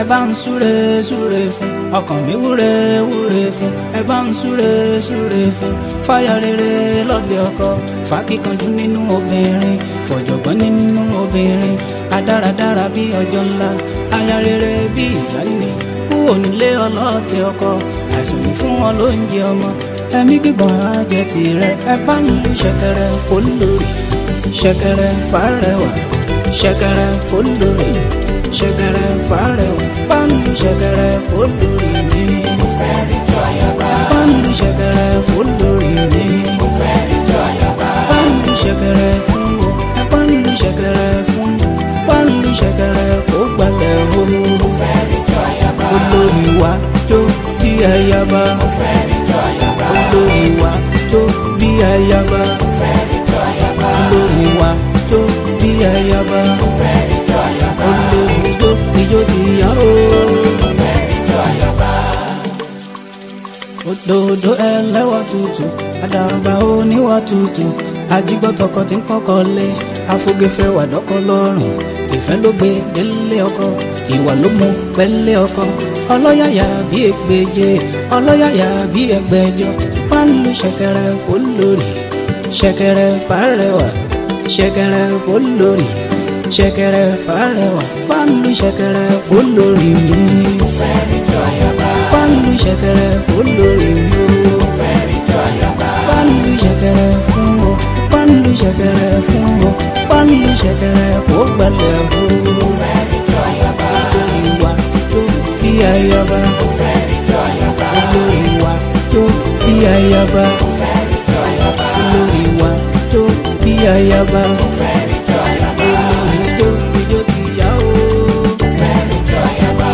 ẹ bá ń súre súre fún ọkàn mi wúre wúre fún ẹ bá ń súre súre fún fáyà rere lọ́dẹ ọkọ fàkíkanjú nínú obìnrin fọ̀jọ̀gbọ́n nínú obìnrin adáradára bí ọjọ́ ńlá aya rere bí ìyáálé kúrò nílé ọlọ́dẹ ọkọ àìsàn ní fún wọn lóúnjẹ ọmọ ẹ̀mí gígùn àjẹ tirẹ̀ ẹ bá ń lu ṣẹ̀kẹ̀rẹ̀ fólórí ṣẹ̀kẹ̀rẹ̀ fàrẹwà ṣẹ̀kẹ̀rẹ̀ fólórí ṣẹ̀kẹ̀rẹ̀ fàrẹwà bá ń lu ṣẹ̀kẹ̀rẹ̀ fólórí mi. mo fẹ́ rí jọ ayaba. bá ń lu ṣẹ̀kẹ̀rẹ̀ fólórí mi. mo fẹ́ rí jọ ayaba. bá ń lu ṣẹ̀kẹ̀rẹ̀ fún o ẹ bá ń lu ṣẹ̀kẹ̀rẹ̀ fún o bá ń lu ṣẹ̀kẹ̀rẹ̀ kó gbalẹ̀ o. mo fẹ́ rí jọ ayaba. olórí wa jó bí ayaba. mo fẹ́ rí jọ ayaba. olórí wa jó bí ayaba. mo fẹ́ rí jọ ayaba. olórí wa jó bí ayaba. mo fẹ́ rí jọ ayaba. olórí jó ijó ti yá o. mo fẹ́ rí jọ ayaba. òdòdó ẹlẹ́wà tútù àdàbà oníwà tútù ajígbọ́tọkọ tí ń kọ́kọ́ lé afúgẹ́fẹ́ wà dọ́kọ lọ́rùn ìfẹ́ ló gbé délé ọkọ ìwà ló mú pẹ́lẹ́ ọkọ ọlọ́yàyà bí ẹgbẹ́jẹ ọlọ́yàyà bí ẹgbẹ́jọ pálí ṣẹ̀kẹ̀rẹ̀ fólórí ṣẹ̀kẹ̀rẹ̀ fàrẹwà ṣẹ̀kẹ̀rẹ̀ fólórí ṣẹ̀kẹ̀rẹ̀ fàrẹwà pálí ṣẹ̀kẹ̀rẹ̀ fólórí mi mo fẹ́ rí jọ ayaba. pálí ṣẹ̀kẹ̀rẹ̀ fólórí mi o mo fẹ́ rí jọ ayaba. pálí ṣẹ̀kẹ̀rẹ̀ fún o pálí ṣẹ̀kẹ̀rẹ̀ fún o pálí ṣẹ̀kẹ̀rẹ̀ kó gbalẹ̀ o. mo fẹ́ rí jọ ayaba. olórí wa tó bí ayaba mo fẹ́ rí jọ ayaba. olórí wa tó bí ayaba mo fẹ́ rí jọ ayaba. olórí wa tó bí ayaba mo fẹ́ rí jọ ayaba. olórí tó ijó ti yá o. mo fẹ́ rí jọ ayaba.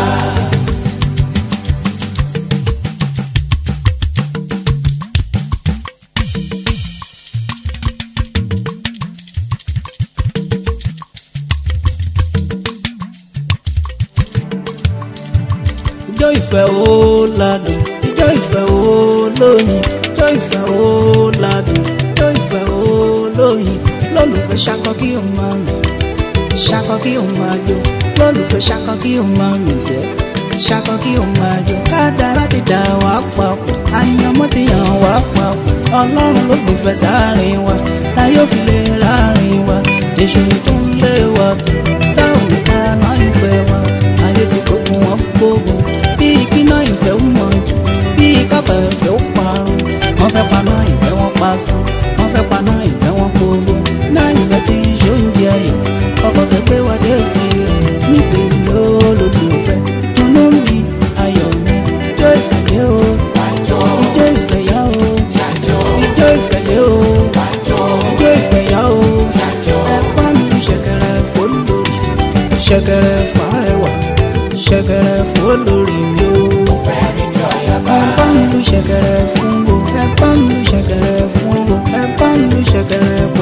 ijó ìfẹ́ ó ládùn ijó ìfẹ́ ó lóyin ijó ìfẹ́ ó ládùn ijó ìfẹ́ ó lóyin lólùfẹ́ ṣakọ kí o máa mì ṣakọ kí o máa jó lólùfẹ́ ṣakọ kí o máa mì sẹ́ ṣakọ kí o máa jó kádàrá ti dà wá papọ̀ àyànmọ́ ti yàn wá papọ̀ ọlọ́run ló gbìfẹ́ sáàrin wa láyé òfin lè ráàrin wa èṣù tó ń lé wa tó táwọn nìkan náà ń fẹ́ wa ayé ti gbógun wọn gbógun bí kíná ìfẹ́ ń mọ̀ jù bí kápẹ́ ìfẹ́ ó parun wọ́n fẹ́ paná ìfẹ́ wọn pa sán wọ́n fẹ́ paná ìfẹ́ wọn gbogbo náà ìfẹ́ ti ṣe oúnjẹ ayọ̀ ọkọ̀ fẹ́ pé wá dé òkè rẹ̀ ní tèmi ó lòdì òfẹ́ dùnú mi ayọ̀ mi ijó ìfẹ́ dé o Àjọ. ijó ìfẹ́ yá o Àjọ. ijó ìfẹ́ dé o Àjọ. ijó ìfẹ́ yá o Àjọ. ẹ bá ń lu ṣẹ̀kẹ̀rẹ̀ fólórí ṣẹ̀kẹ̀rẹ̀ fàrẹwà ṣẹ̀kẹ̀rẹ̀ fólórí mi o mo fẹ́ rí jọ ayaba. ẹ bá ń lu ṣẹ̀kẹ̀rẹ̀ fún o ẹ bá ń lu ṣẹ̀kẹ̀rẹ̀ fún o ẹ bá ń lu ṣẹ̀kẹ̀rẹ̀